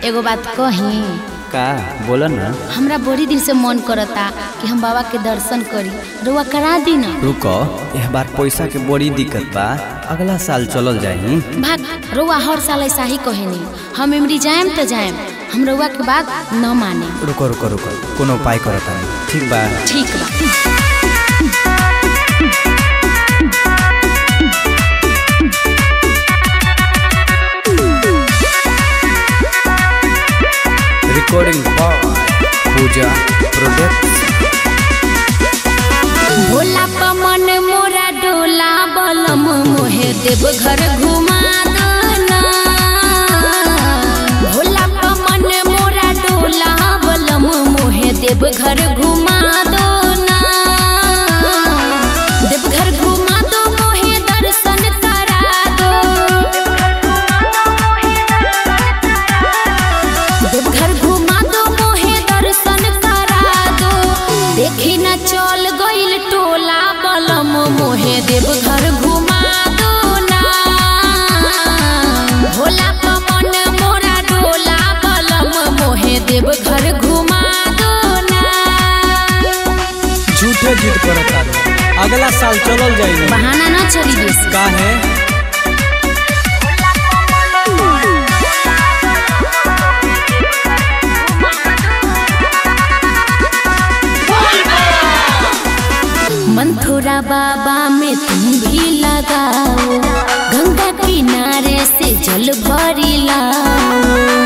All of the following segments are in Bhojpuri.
एगो बात कही का बोला ना हमरा बड़ी दिन से मन करता कि हम बाबा के दर्शन करी रुआ करा दी ना रुको यह बार पैसा के बड़ी दिक्कत बा अगला साल चलल जाही भाग रुआ हर साल ऐसा ही कहेनी हम इमरी जाएम तो जाएम हम रुआ के बात न माने रुको रुको रुको कोनो उपाय करता ठीक बा ठीक बा रिकॉर्डिंग पूजा प्रोडक्ट भोला पमन मोरा डोला बलम मोहे देव घर घुमा दना भोला पमन मोरा डोला बलम मोहे देव घर घुमा दो ना देव घर घुमा दो मोहे दर्शन करा दो देव घर घुमा दो मोहे दर्शन करा दो देखी न चल गइल टोला बलम मोहे देव घर घुमा दो ना भोला पवन मोरा डोला बलम मोहे देव घर घुमा दो ना झूठे जिद करता अगला साल चलल जाई बहाना ना चली बेसी का है मंथुरा बाबा में तुम भी लगाओ गंगा किनारे से जल भरी लाओ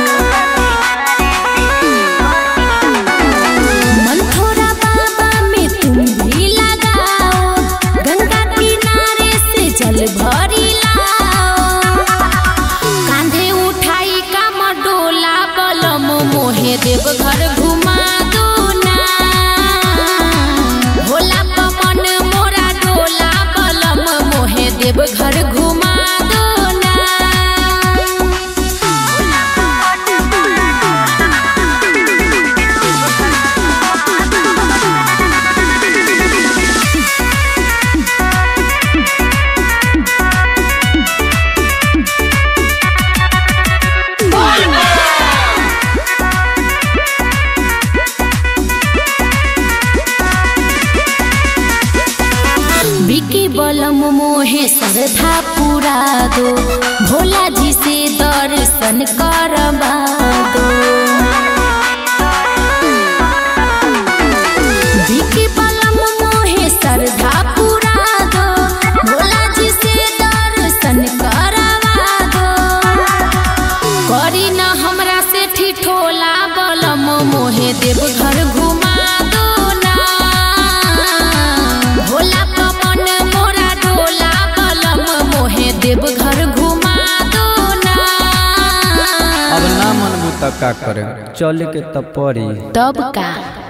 मंथुरा बाबा में तुम भी लगाओ गंगा किनारे से जल भरी लाओ कांधे उठाई का मडोला बलम मोहे देव घर घुमा दो ना भोला पवन मोरा डोला बलम मोहे देव घर घुमा दो ना बिकी बलम मोहे श्रद्धा पूरा दो भोला जी से दर्शन करवा दो बिकी बलम मोहे श्रद्धा पूरा दो भोला जी से दर्शन करवा दो करी न हमरा से ठिठोला बलम मोहे देव घर घुमा दो ना भोला पवन मोरा डोला बलम मोहे देव घर घुमा दो ना अब ना मन मुता का करे चले के तब पड़ी तब का